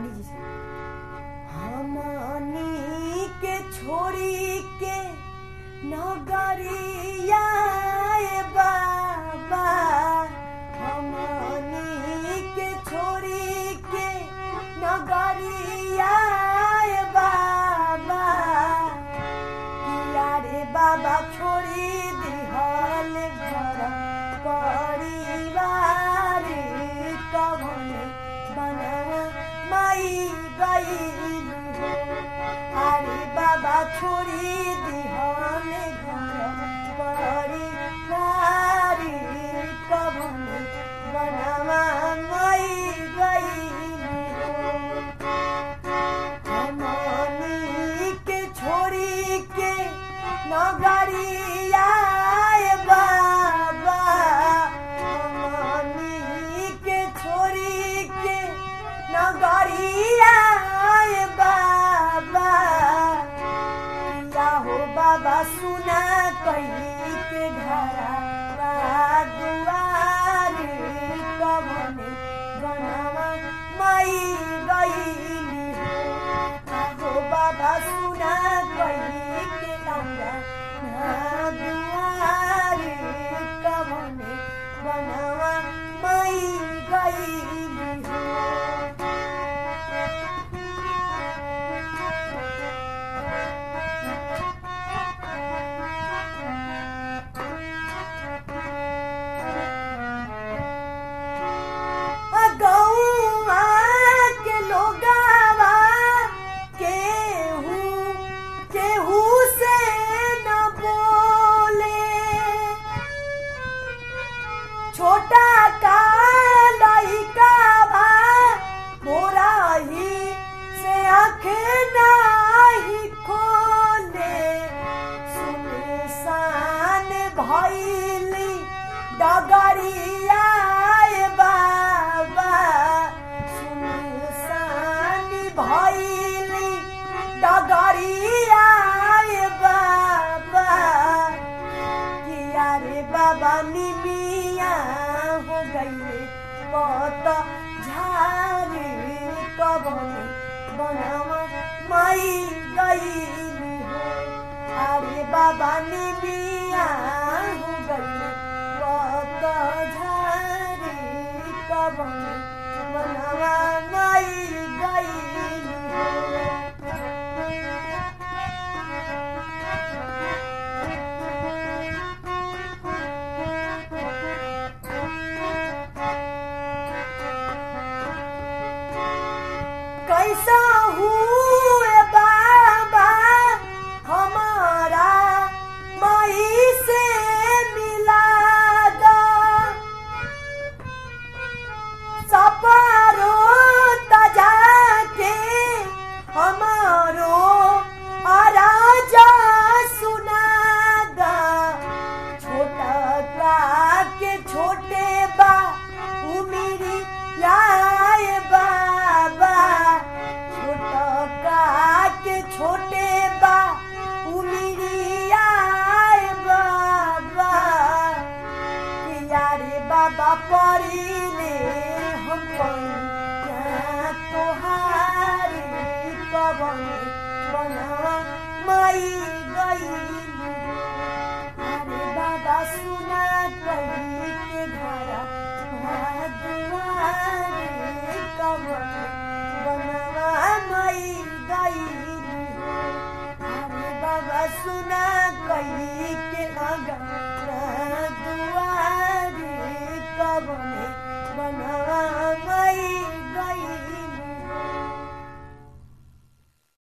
रानी जी से हमनी के छोड़ी के नगरिया ए बाबा हमनी के छोड़ी के नगरिया ए बाबा किया रे बाबा छोड़ी दिहल घर परिवार कवन बना माई गई अरे बाबा छोड़ी दिहल घर परिवार कवन बनवा माई गई हमनी के छोड़ी के नगरिया ए बाबा हमनी के छोड़ी के नगरिया ए बाबा या हो बाबा सुना कही के घरा दुआर कवन बनवा माई गईली हो बाबा सुना कही के लौरा दुआर कवन बनवा माई गईली हो गौआ के लोगावा केहू केहू से न बोले छोटा का लइका बा मोरा ही से आंखें नाही खोले सुनसान भइली डगरिया ए बाबा सुनसान भइली डगरिया ए बाबा किया रे बाबा निमिया हो गई पत झारे कबन बनवा माई गई अरे बाबा निमिया हो गई पत झारे कबन बनवा माई गई कैसा हुए बाबा हमारा माई से मिला दो सपारो तजा के हमारो आराजा सुना दा छोटा का के छोटे बा उमिरी लाए बाबा छोटा का के छोटे बा उमिरी आए बाबा किया रे बाबा परिले हम पैया तोहारे कवन बना माई गई अरे बाबा सुना कही के घरा दुआरे कवन